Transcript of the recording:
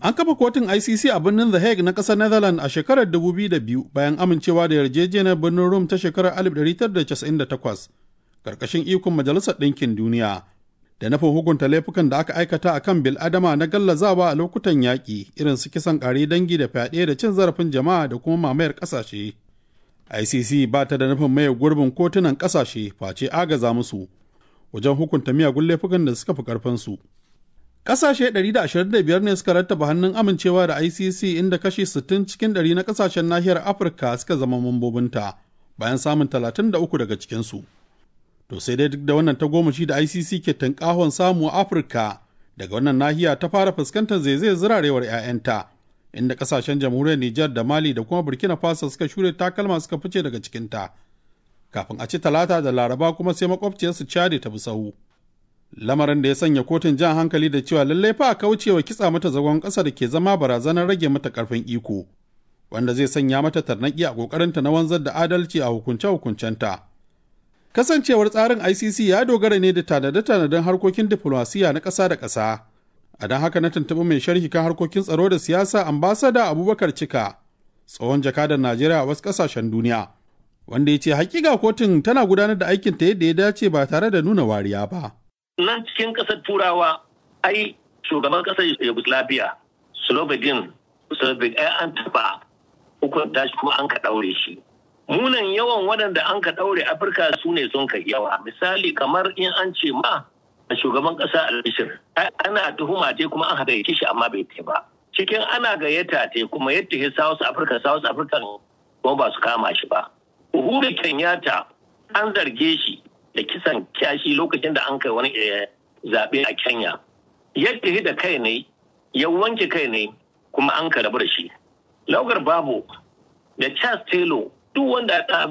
An kafa kotun ICC a birnin The Hague na ƙasar Netherlands a shekarar 2002 bayan amincewa da yarjejeniyar birnin Rome ta shekarar 1998 ƙarƙashin ikon Majalisar Ɗinkin Duniya da nufin hukunta laifukan da aka aikata a kan bil'adama na gallazawa a lokutan yaƙi irin su kisan ƙare dangi da fyaɗe da cin zarafin jama'a da kuma mamayar ƙasashe. ICC ba ta da nufin maye gurbin kotunan ƙasashe face agaza musu wajen hukunta miyagun laifukan da suka fi ƙarfinsu. Ƙasashe 125 ne suka rattaba hannun amincewa da ICC inda kashi 60 cikin 100 na ƙasashen nahiyar Afirka suka zama mambobinta bayan samun 33 daga cikinsu. To sai dai duk da wannan tagomashi da ICC ke tankahon samu a Afirka daga wannan nahiya ta fara fuskantar zaizayar zirarewar 'ya'yanta inda kasashen jamhuriyar Nijar da Mali da kuma Burkina Faso suka shure takalma suka fice daga cikinta. Kafin a ci talata da laraba kuma sai makwabciyarsu Chadi ta bi sahu. Lamarin da ya sanya kotun jan hankali da cewa lallai fa a kaucewa kitsa mata zagon ƙasa da ke zama barazanar rage mata ƙarfin iko, wanda zai sanya mata tarnaƙi a ƙoƙarinta na wanzar da adalci a hukunce-hukuncenta. Kasancewar tsarin ICC ya dogara ne da tanade-tanaden harkokin diflomasiya na ƙasa da ƙasa. A don haka na tuntuɓi mai sharhi kan harkokin tsaro da siyasa ambasada Abubakar Cika, tsohon jakadar Najeriya a wasu ƙasashen duniya, wanda ya ce hakika kotun tana gudanar da aikinta yadda ya dace ba tare da nuna wariya ba. Nan cikin ƙasar Turawa, ai shugaban ƙasar Yugoslavia, Slobodan Slobodan ai an taɓa hukunta shi kuma an ka ɗaure shi. munan yawan waɗanda an ka ɗaure afirka su ne sun kai yawa misali kamar in an ce ma a shugaban ƙasa albishir ana tuhuma te kuma an haɗa shi amma bai te ba cikin ana gayyata te kuma yadda ya south africa south africa kuma ba su kama shi ba uhuru kenyatta an zarge shi da kisan kyashi lokacin da an kai wani zaɓe a kenya yadda da kai ne ya wanke kai ne kuma an ka rabu da shi laugar babu da charles taylor duk wanda